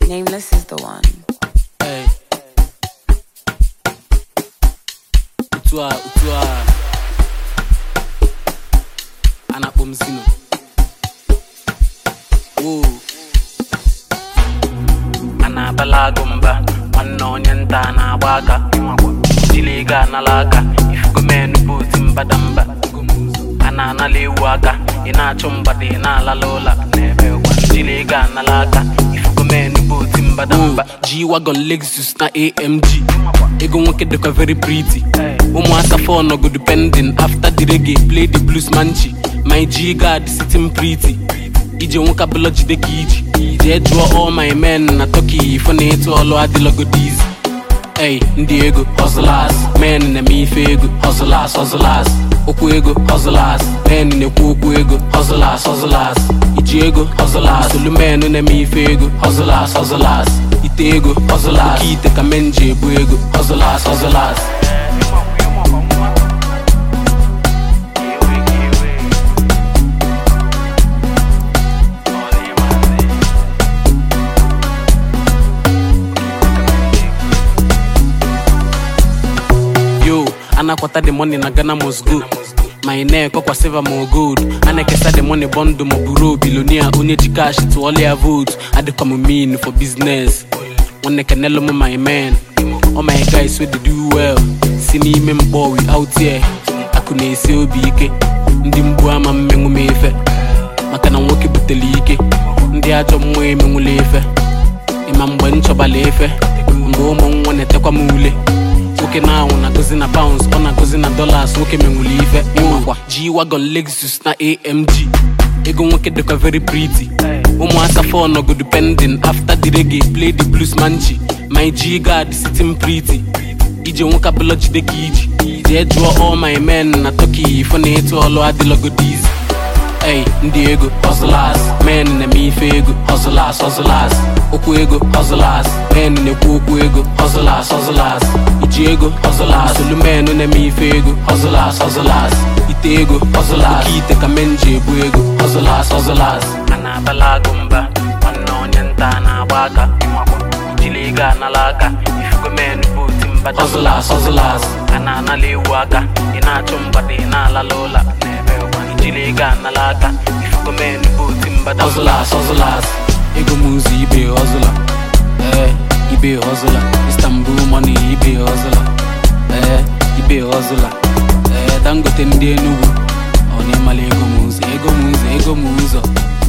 Nameless is the one. Hey. Otu a otu a a na-akpọ m Zino. Woo. a na-abala agụ mba nwanne onye nta na-agba aka jiri ego anala aka ifugomenu bụ oti mbadamba a na-anala ewu aka ị na-achụ mgbada ị na-alala ụla n'ebe ụwa jiri ego anala aka ifugomenu bụ oti mbadamba G-Wagon Lexus na AMG ego nwoke dịkwa very pretty ụmụ asafọ nọgodu pending after the reggae play the blues manchi my G guard sitting pretty ije nwoke abụla jide ka iji jee jụọ all my men na turkey ifo na ịtụ ọlụ adịlọgodizi Ey, ndị ego hustlers men na-eme ife ego hustlers hustlers okwu ego hustlers men na-ekwu okwu ego hustlers hustlers iji ego hustlers olu men na-eme ife ego hustlers hustlers ite ego hustlers oke ite ka men ji ebu ego hustlers hustlers yo anakwata the money na ghana must go my neck ọkwa silver ma gold a na-ekesa the money bọndụ ma buru bilonia onye ji cash tụọla ya vote adịkwa m mean for business nwanne kenelu m my man all my guys wey dey do well si n'ime mkpọ we out here akụ na-esi obi ike ndị mgbu ama mmenwu m efe maka na nwoke butere ike ndị ajọ mmụọ emenwula efe ịma mgbe m chọbala efe mgbe ụmụ nwa na-etekwa m ule nwoke na-anwụ na-agụzi na pounds ọ na-agụzi na dollars nwoke menwuli ife ịmakwa G-Wagon Lexus na AMG ego nwoke dịkwa very pretty ụmụ asafọ nọgodu pending after the reggae play the blues manchi my G guard sitting pretty ije nwoke abụla jide ka iji jee jụọ all my men na turkey ifo na ịtụ ọlụ adịlọgodizi Ey, ndị ego hustlers men na-eme ife ego hustlers hustlers okwu ego hustlers men na-ekwu okwu ego hustlers hustlers iji ego hustlers olu men na-eme ife ego hustlers hustlers ite ego hustlers oke ite ka men ji ebu ego hustlers hustlers a na-abala agụ mba nwanne onye nta na-agba aka ijili ego anala aka ifugo men bụ oti mbada hustlers hustlers a na-anala ewu aka ị na-achụ mgbada ị na-alala ụla n'ebe ụwa ijili ego anala aka ifugo men bụ oti mbada hustlers hustlers ego m ụzọ ibe hustler ee ibe hustler istanbul money ibe hustler ee ibe hustler ee dangote ndị enugwu ọ na-emala ego m ụzọ ego m ụzọ ego m ụzọ